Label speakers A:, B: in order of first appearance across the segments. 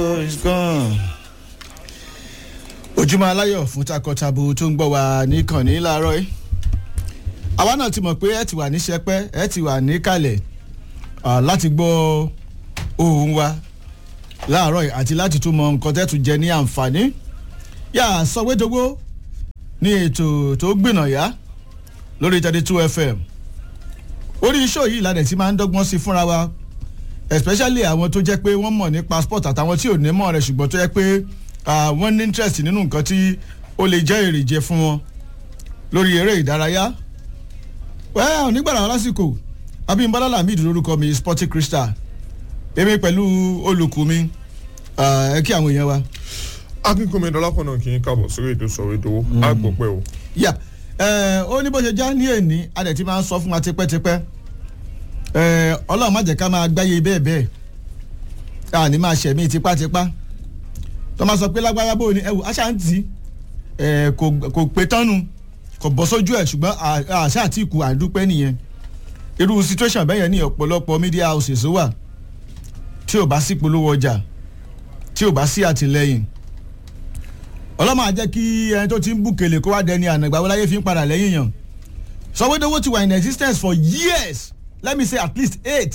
A: is gone. ojúmọ́ aláyọ̀ fún takọtabo tó ń gbọ́ wa níkànnì láàárọ̀ yìí àwa náà ti mọ̀ pé ẹ ti wà ní sẹpẹ́ ẹ ti wà ní kalẹ̀ láti gbọ́ ohùn wa láàárọ̀ yìí àti láti tún mọ nǹkan tẹ́tù jẹ ní àǹfààní yà sọ̀wédowó ní ètò tó gbìnàyà lórí thirty two fm orí iṣẹ́ yìí ládẹ̀ tí máa ń dọ́gbọ́n sí fúnra wa especially àwọn tó jẹ́ pé wọ́n mọ̀ ní passport àtàwọn tí ò ní mọ̀ rẹ̀ ṣùgbọ́n tó jẹ́ pé wọ́n ní interest nínú nǹkan tí ó lè jẹ́ èrèjẹ fún wọn lórí eré ìdárayá wẹ́ẹ́ onígbàrà lásìkò abímbọ́lá lamid lórúkọ mi sporting crystal èmi pẹ̀lú olùkù mi ẹ kí àwọn èèyàn wa.
B: akínkùnmi dọlápọ̀ náà kì í káàbọ̀ sórí ètò sọ̀rọ̀ ètò àgbọ̀pẹ́ o.
A: yà ó ní bó ṣe já ní èní adẹ̀ tí máa ń sọ fún wa tipẹ́tipẹ́ ọlọ́run má jẹ́ ká máa gbáyé bẹ́ẹ̀ bẹ́ẹ̀ àní máa ṣẹ̀mí tipátipá tó máa sọ pé lágbára bó ni ẹ wò aṣáǹtì kò pé tánu kò bọ́ sójú ẹ̀ ṣùgbọ́n àṣà àti ìkù àdúpẹ́ nìyẹn irú situation bẹ́ẹ̀ yẹn ní ọ̀pọ̀lọpọ̀ media houses wà tí ò bá sí polówó ọjà tí ò bá sí àtìlẹyìn ọlọ́mọ àjẹ́ kí ẹni tó ti ń bùkèlè kó wá dẹni ànàgbà wọláyé fi ń padà lẹ́yìn yàn sọwédowó ti wà in existence for years let me say at least eight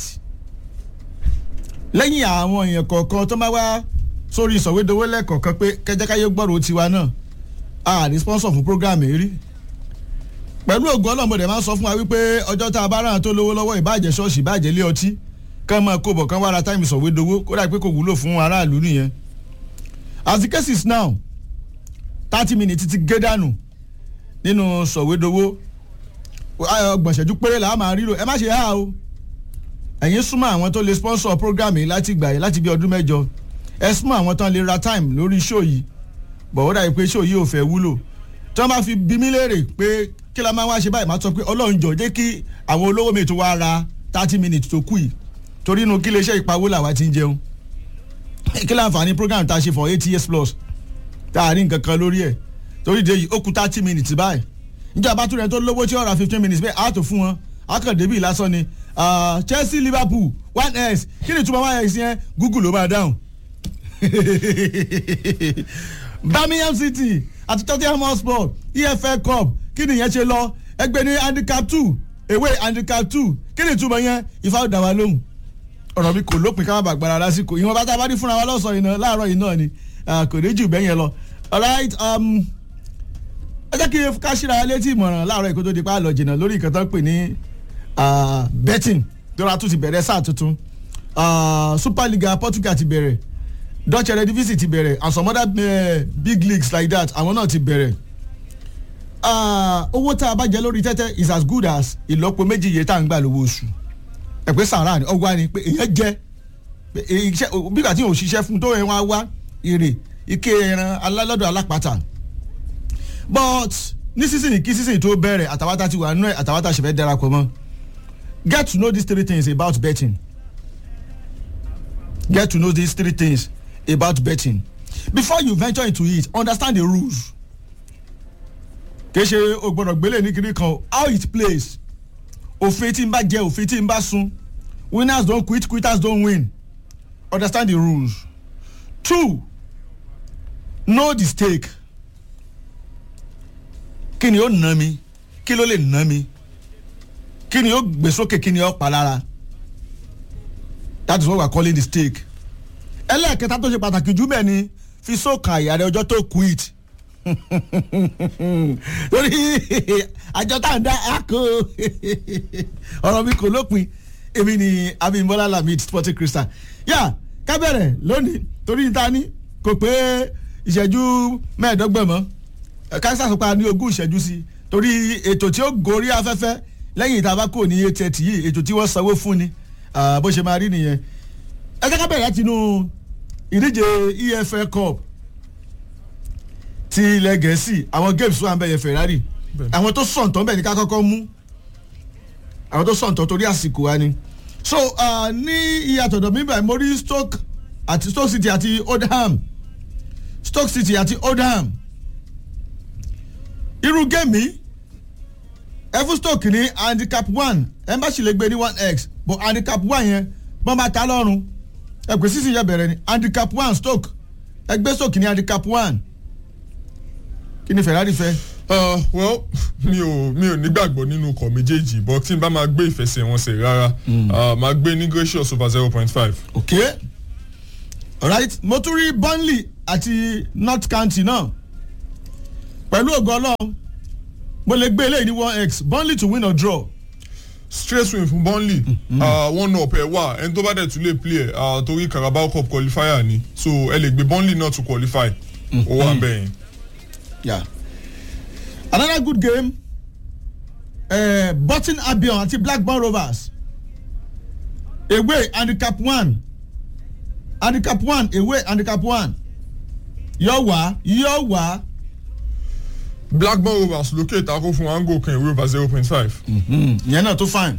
A: lẹ́yìn àwọn èèyàn kọ̀ọ̀kan tó máa wá sórí sọ̀wédowó lẹ́ẹ̀kọ̀ọ̀kan pé kẹjẹkáyé gbọ́rọ̀ tiwa náà a ní sponsor fún program yìí rí pẹ̀lú ògùn ọlọ́mọdé máa ń sọ fún wa wípé ọjọ́ tá a bá ràn tó lówó lọ́wọ́ ìbàjẹ́ ṣọ́ọ̀ṣì ìbàjẹ́ lé ọtí kán máa kó bọ̀ kán wá ra táìmù sọ̀wédowó kó dà pé kò wúlò fún aráàlú nìyẹn as the case is now thirty minutes ti gé dànù nínú sọ̀wédowó ọgbọ̀n ìṣẹ́jú péré là á máa ríro ẹ má ṣe há o ẹ̀yin súnmọ́ àwọn tó lè sponsor program yìí láti gbà yìí láti bí ọdún mẹ́jọ ẹ súnmọ́ àwọn tó lè ra time lórí show yìí bọ̀wọ́ dàbí pé show yìí ò fẹ́ wúlò tí wọ́n bá fi bí mí léèrè pé kí la máa wá ṣe báyìí máa sọ pé ọlọ́run jọ jẹ́ kí àwọn olówó mi tó wá ra thirty minutes tó kù yìí torí inú kí iléeṣẹ́ ìpawó làwa ti ń jẹun kí láǹfààní program tá a ṣe for eight years plus tá a rí nǹkan kan lórí ẹ̀ torí de yìí ó kù thirty minutes báyìí níjọ́ abátúrẹ́ tó lówó tí ó ra fifteen minutes bẹ́ẹ̀ á tó fún wọn akọ̀débì lásán ni Chelsea Liverpool one x kí ni túmọ̀ one x yẹn Google ló máa dáhùn Birmingham City àti Tottenham Hotspur EFL Cup kí ni ìyẹn ṣe lọ ẹgbẹ́ ní handicap two ewé handicap two kí ni túmọ̀ yẹn ifá ò dá wa lóhùn ọ̀rọ̀ mi kò lópin ká má bàa gbára lásìkò ìwọ̀n bá tá a bá rí fúnra wa lọ́sàn-án iná láàárọ̀ yìí náà ni kò ní jù bẹ́yẹn lọ alright um, ẹ jẹ́ kí ká ṣíra létí ìmọ̀ràn láàárọ̀ ìkó tó di pa àlọ́ jìnnà lórí nǹkan tó ń pè ní betting dọ́là tún ti bẹ̀rẹ̀ sáà tuntun super liga Portugal ti bẹ̀rẹ̀ Dutch Eredivisie ti bẹ̀rẹ̀ and some other uh, big leagues like that àwọn náà ti bẹ̀rẹ̀ owó tá a bá jẹ lórí tẹ́tẹ́ is as good as ìlọ́po méjì iye tá à ń gbà lówó oṣù ẹ̀ pé sàrà ni ọgbà ni pé èèyàn jẹ bí kàtí ò ṣiṣẹ́ fún tó yẹn wá wá èrè ike ẹran alálọ́dọ̀ alápàtà but ní sísìn kí sísìn tó bẹ̀rẹ̀ àtàwátà ti wà nínú ẹ̀ àtàwátà ṣẹ̀fẹ̀ darapọ̀ mọ́ get to know these three things about betting get to know these three things about betting before you venture into it understand the rules kì í ṣe o gbọ́dọ̀ gbélé ní kiri kan how it plays òfin tí n bá jẹ òfin tí n bá sun winners don quit quitters don win understand the rules two know the stake kí ni ó ná mi kí ló lè ná mi kí ni ó gbé sókè kí ni ó pa lára that is what we are calling the stake ẹlẹ́ẹ̀kẹta tó ṣe pàtàkì jù bẹ́ẹ̀ ni fi sóòkà àyà rẹ ọjọ́ tó quit torí àjọ tá à ń dá àkó ọ̀rọ̀ mi kò lópin èmi ni Abímbọ́lá Lamid Sporting Crystal yà ká bẹ̀rẹ̀ lónìí torí níta ní kò pé ìṣẹ́jú mẹ́ẹ̀ẹ́dọ́gbọ̀n mọ́ káṣíṣà sọ pé a ní ogún ìṣẹ́jú sí torí ètò tí ó gorí afẹ́fẹ́ lẹ́yìn ìta bá kò ní eight thirty yìí ètò tí wọ́n sanwó fún ni bó ṣe máa rí nìyẹn ẹ jẹ́ ká bẹ̀rẹ̀ láti inú ìdíje EFL Cup ti ilẹ̀ gẹ̀ẹ́sì àwọn games wà ń bẹ̀yẹ Ferrari àwọn tó sọ̀ǹtọ̀ bẹ̀ ní ká kọ́kọ́ mú àwọn tó sọ̀ǹtọ̀ torí àsìkò wa ni so ní iye àtọ̀dọ̀ mi báyìí mo rí Stoke àti Stoke City àti Oldham Stoke City àti Oldham irú géèmì ẹ fún Stoke ní handicap one ẹ bá sì lè gbé ní one x but handicap one yẹn bọ́n bá ta lọ́rùn ẹ pè sísìn yẹ bẹ̀rẹ̀ ni handicap one stoke ẹgbẹ́ stoke ní handicap one kí ni ferrari fẹ́.
B: Uh, well mi ò mi ò nígbàgbọ́ nínú ọkọ̀ méjèèjì but tí n bá máa gbé ìfẹsẹ̀wọnsẹ̀ rárá uh, máa gbé ní gracious over zero point five.
A: ok alright mo tún rí burnley àti north county náà pẹ̀lú ògo ọlọ́run mo lè gbé eléyìí ní one x burnley to win or draw
B: straight win fún burnley uh, one up ẹ wà ẹni tó bá dẹ̀ tún lè play ẹ̀ uh, torí carabao cup qualifier ni so ẹ lè gbé burnley náà to qualify ó wà bẹ́ẹ̀ yẹn.
A: yeah. another good game uh, Burton Albion àti Blackburn Rovers away handicap one handicap one away handicap one yóò wá yóò wá
B: blackburn rovers lókè ìtakò fún ango kan ìwé over zero point five.
A: ìyẹn náà tó fine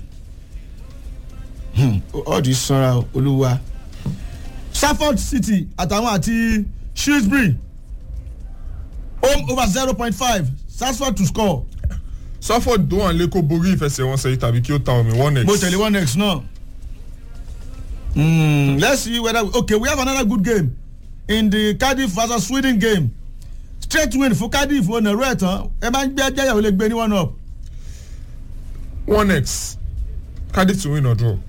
A: ọ̀dì sanra olúwa Stafford City àtàwọn àti Shrewsbury home over zero point five Stafford to score
B: safford tó wà nílé kó borí ìfẹsẹ̀wọnsẹ̀ yìí tàbí kí ó ta omi one x.
A: mo tẹ̀lé one next náà. Mm, let's see whether we, okay we have another good game in the Cardiff versus Sweden game straight win fún Cardiff wọn nàró ẹ̀ tán ẹ máa ń gbé ẹjẹ́ ìyàwó lè gbé ní one up.
B: one x cardiff to win or draw.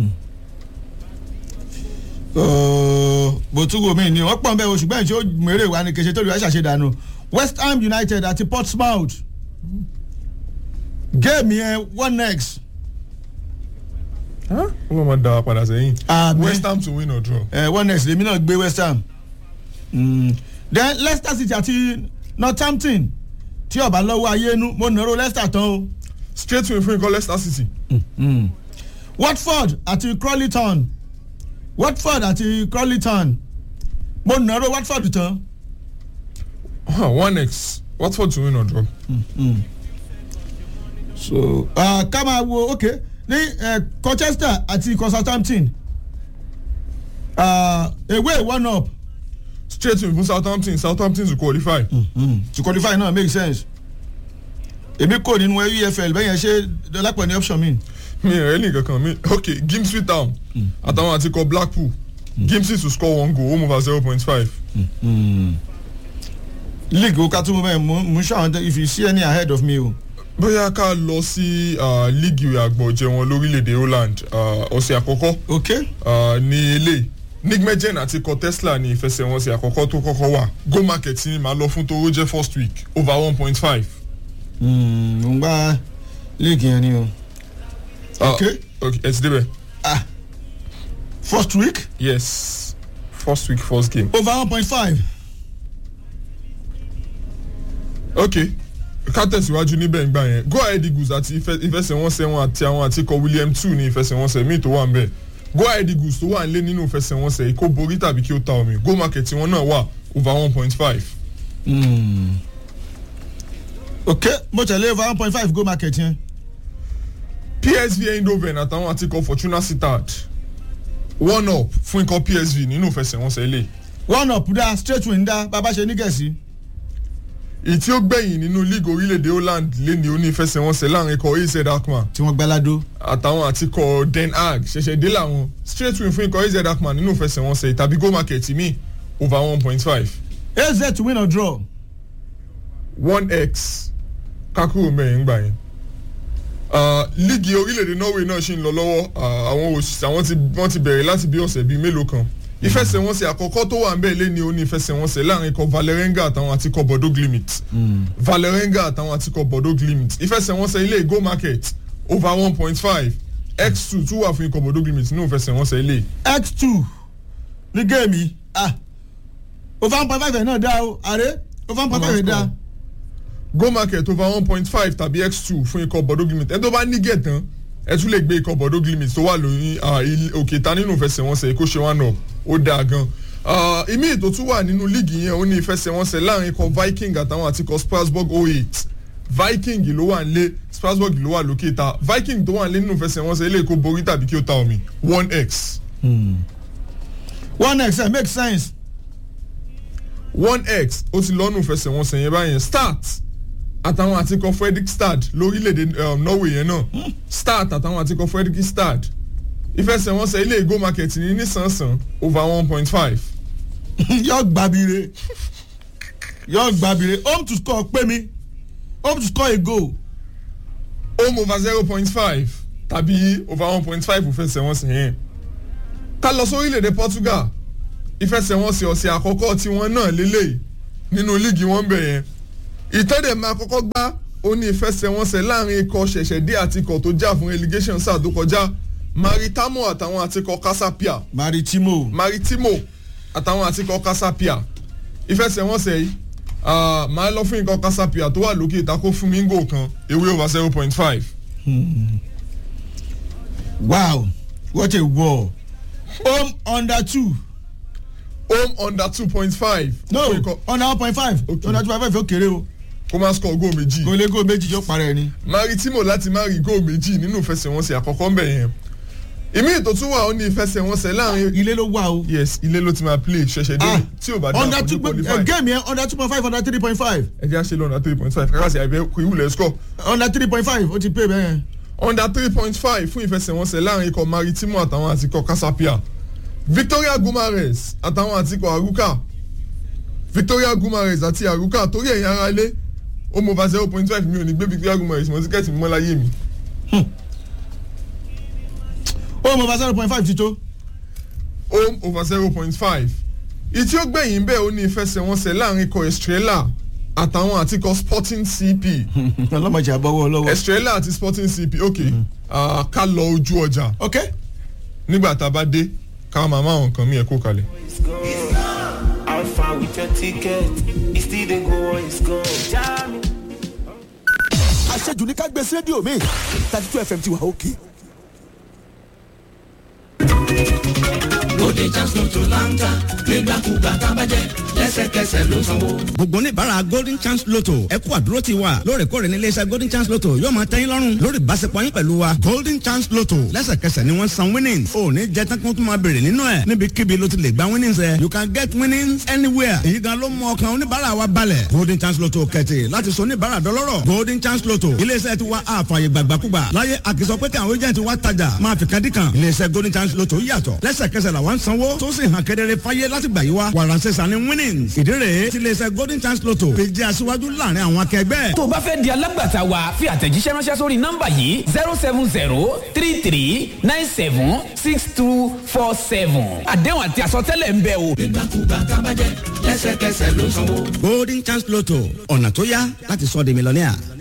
A: bòtúgò mi ni wọ́n pọ̀ nbẹ́ o ṣùgbọ́n ìṣó mèrè wa ni kèsè tó lè wá ṣàṣedànù West Ham United àti Portsmouth géèmì yẹn one x.
B: ó lọ́ máa da wa padà sẹ́yìn.
A: Àmín.
B: west ham to win or draw.
A: uh, one next lèmi náà gbé west ham mm. then leicester city àti northampton tí ọba lọ́wọ́ ayénu mo nàró leicester tán o
B: straight win fún ikọ̀ leicester city.
A: watford àti crawleytown watford àti crawleytown mo nàró watford tán
B: Huh, one x watford to win or draw.
A: so uh, ká máa wo ok ní uh, colchester àti southampton uh, away one up
B: straight win fún southampton southampton to qualify.
A: mm. to qualify náà make sense èmi kò nínú efl bẹ́ẹ̀ yẹn ṣe dọ́lápọ̀ ní option mi.
B: mi rẹ̀ ní kankan mi ok gimsby town àtàwọn àti ikọ̀ blackpool gimsby to score one goal home over zero point five.
A: league o ká tún mú bẹ́ẹ̀ mú mú ṣáwọn if you see any ahead of me o.
B: bóyá ká lọ sí uh, líìgì àgbọ̀jẹ̀ wọn lórílẹ̀‐èdè holland uh, ọ̀sẹ̀ àkọ́kọ́
A: ok
B: uh, ní ilé nigmejen àti ikọ̀ tesla ní ìfẹsẹ̀wọnsẹ̀ àkọ́kọ́ tó kọ́kọ́ wà go market ni màá lọ fún tó jẹ́ first week over one point five.
A: mo ń gbá league yẹn ni o. ok
B: ok ẹ ti débẹ̀.
A: ah first week
B: yes first week first game.
A: over one point five.
B: ok ká tẹ̀síwájú níbẹ̀ ńgbà yẹn go ahead eagles àti ìfẹ- ìfẹsẹ̀wọnsẹ̀ wọn àti àwọn àti ikọ̀ william two ní ìfẹsẹ̀wọnsẹ̀ míì tó wà ńbẹ̀ go ahead eagles tó wà nílé nínú ìfẹsẹ̀wọnsẹ̀ yìí kó borí tàbí kí ó ta omi go market wọn náà wà over one point five.
A: ok mo tẹ̀lé over one point five go market yẹn.
B: psv eindhoven àtàwọn àti ikọ̀ fortuna sittard one up fún ikọ̀ psv nínú ìfẹsẹ̀wọnsẹ̀ ilé
A: one up dá straight win dá bàbá ṣe ní gẹ̀ẹ́sì.
B: èyí tí ó gbẹ̀yìn nínú league orílẹ̀-èdè holland lé ní onífẹsẹ̀wọnsẹ̀ láàrin ikọ̀ az akman
A: tí wọ́n gbáládó.
B: àtàwọn àti ikọ̀ den haag ṣẹ̀ṣẹ̀ dé làwọn straight win fún ikọ̀ az akman nínú ìfẹsẹ̀wọnsẹ̀ tàbí go market mi over one point five
A: az to win or draw.
B: one x kakuro mẹ́rin gbà yẹn. Ah, líìgì orílẹ̀-èdè norway náà ṣì ń lọ lọ́wọ́ Ah, àwọn òṣìṣẹ́ àwọn ti wọ́n ti bẹ̀rẹ̀ láti bí ọ̀sẹ̀ bíi mélòó kan ìfẹsẹ̀wọnsẹ̀ àkọ́kọ́ tó wà ń bẹ̀ lé ní oní ìfẹsẹ̀wọnsẹ̀ láàrin ikọ̀ valerenga àtàwọn àti ikọ̀ bordeaux glimit valerenga àtàwọn àti ikọ̀ bordeaux glimit ìfẹsẹ̀wọnsẹ̀ ilé go market over one point five x two tún wà fún ikọ̀ bordeaux glimit nínú ìfẹsẹ̀wọnsẹ̀ ilé
A: x two ní géèmì ah over one point five yẹn náà dá o àrẹ over one point five yẹn dá.
B: go market over one point five tàbí x two fún ikọ̀ bordeaux glimit ẹni tó bá ní gẹ̀tàn ẹ tún lè gbé ikọ̀ bordeaux glimit tó wà lórí ah, il- òkè ta nínú ìfẹsẹ̀wọnsẹ̀ kó ṣe wá náà ó dáa gan. Ah, ìmí ètò tún wà nínú líìgì yẹn ó ní ìfẹsẹ̀wọnsẹ̀ láàrin ikọ̀ viking àtàwọn àti ikọ̀ strasbourg oh eight viking ló wà nílé strasbourg ló wà lókè ta viking tó wà nílé nínú ìfẹsẹ̀wọnsẹ̀ ilé kó borí tàbí kí ó ta omi one x
A: one x ẹ make sense.
B: one x ó ti lọ́nù ìfẹsẹ̀wọnsẹ̀ yẹn báyẹn start àtàwọn àtikọ̀ fredrik stad lórílẹ̀‐èdè um, norway yẹn náà start àtàwọn àtikọ̀ fredrik stad ìfẹsẹ̀wọnsẹ̀ ilé ìgò market ní nísànsán over one point five
A: yọ gbàbire yọ gbàbire home to score pé mi home to score a goal
B: home over zero point five tàbí over one point five ìfẹsẹ̀wọnsẹ̀ yẹn ká lọ sórílẹ̀-èdè Portugal ìfẹsẹ̀wọnsẹ̀ ọ̀sẹ̀ àkọ́kọ́ tiwọn náà lélẹ̀ nínú líìgì wọn bẹ̀ yẹn ìtọ́dẹ̀ máa kọ́kọ́ gbá ó ní ìfẹsẹ̀wọnsẹ̀ láàrin ikọ̀ ṣẹ̀ṣẹ̀dé àti ikọ̀ tó jà fún relegation sáà tó kọjá Maritamo àtàwọn àtikọ̀ Casapia
A: maritimo
B: Maritimo àtàwọn àtikọ̀ Casapia ìfẹsẹ̀wọnsẹ̀ yìí ah, máa lọ fún ikọ̀ Casapia tó wà lókè ìtakò fún mingo kan ewé over zero point five
A: wow what a war home under two
B: home under two point five.
A: no under one point five
B: Okay.
A: under two point five ó kéré o
B: kó máa score goal méjì.
A: kò lè goal méjì yóò parẹ́ ni.
B: Maritimo láti má rí goal méjì nínú ìfẹsẹ̀wọnsẹ̀ àkọ́kọ́ ń bẹ̀ yẹn. ìmí ètò tún wà ó ní ìfẹsẹ̀wọnsẹ̀ láàrin.
A: ilé ló wà o.
B: yes ilé ló ti máa play ṣẹ̀ṣẹ̀ dé
A: Ah,
B: tí ò bá dá
A: under
B: àpọ̀jù
A: two
B: qualify.
A: game yẹn under two point five under three point five
B: ẹ jẹ́ àṣẹ lọ́nà three point five kàkàsì àìbẹ́ kò ìwúlẹ̀ score.
A: under three point five ó ti pay bẹ́ẹ̀.
B: under three point five fún ìfẹsẹ̀wọnsẹ̀ láàrin ikọ̀ Maritimo àtàwọn àti ikọ̀ Casapia. Victoria Gumares àtàwọn àti ikọ̀ Aruka. Victoria Gumares àti Aruka torí ẹ̀yin ara ilé ó mọ over zero point five mi ò ní gbé Victoria Gumares mọ́ tíkẹ́ẹ̀tì mọ́ láyé mi.
A: home over zero point five ti tó.
B: home over zero point five ìtí ó gbẹ̀yìn bẹ́ẹ̀ ó ní ìfẹsẹ̀wọnsẹ̀ láàrin ikọ̀ Estrella àtàwọn àti ikọ̀ Sporting CP
A: ọlọ́mọdé àbọ̀wọ́ lọ́wọ́.
B: Estrella àti Sporting CP ok ah, ká lọ ojú ọjà
A: ok
B: nígbà tá a bá dé ká máa máa nǹkan mí ẹ̀ kó kalẹ̀.
C: How far with your ticket? It still dey go on, it's gone. Jam it.
D: àṣejù ní ká gbé sí rédíò mi thirty two fm ti wà òkè.
E: Bóde chance ló tó láńtà nígbàkúgbà tábàjẹ́ lẹ́sẹ̀kẹsẹ̀ ló sanwó.
F: gbogbo oníbàárà golden chance lotto ẹ kú àdúró ti wa lóòrèkóòrè ní iléeṣẹ́ golden chance lotto yóò máa tẹ́yìn lọ́rùn lórí ìbáṣepọ̀ yín pẹ̀lú wa golden chance lotto lẹ́sẹ̀kẹsẹ̀ ni wọ́n san winnings ò ní jẹ́ tán kí wọ́n tún máa béèrè nínú ẹ̀ níbikíbi ló ti lè gba winnings ẹ̀ you can get winnings anywhere èyí gan ló mú ọkàn oníbàárà wa balẹ̀ golden chance lotto kẹ̀tì láti sọ oníbàárà dọlọ́rọ̀ golden chance lotto iléeṣẹ́ ti wa àfààyè gbàgbàkúgbà láyé àkìsọ pé kí àwọn agent wa tajà máa fi kan dí kan iléeṣẹ́ golden chance lotto yàtọ̀ lẹ́sẹ̀kẹsẹ̀ làwọn ń sanwó tó sì hàn kedere fáyé láti gbà yí wa wàràǹsẹ̀sà ni winnings ìdí rèé tí iléeṣẹ́ golden chance lotto fi jẹ́ aṣíwájú láàrin àwọn akẹgbẹ́.
G: tó o bá fẹ́ di alágbàtà wa fi àtẹ̀jíṣẹ́ ránṣẹ́ sórí nọ́mbà yìí zero seven zero three three nine seven six two four seven àdéhùn àti àsọtẹ́lẹ̀ ń bẹ o.
E: Nígbàkúgbà tábàjẹ́ lẹ́sẹ̀kẹsẹ̀ ló sanwó.
F: golden chance lotto ọ̀nà tó yá láti sọ di mílíọ̀nìà.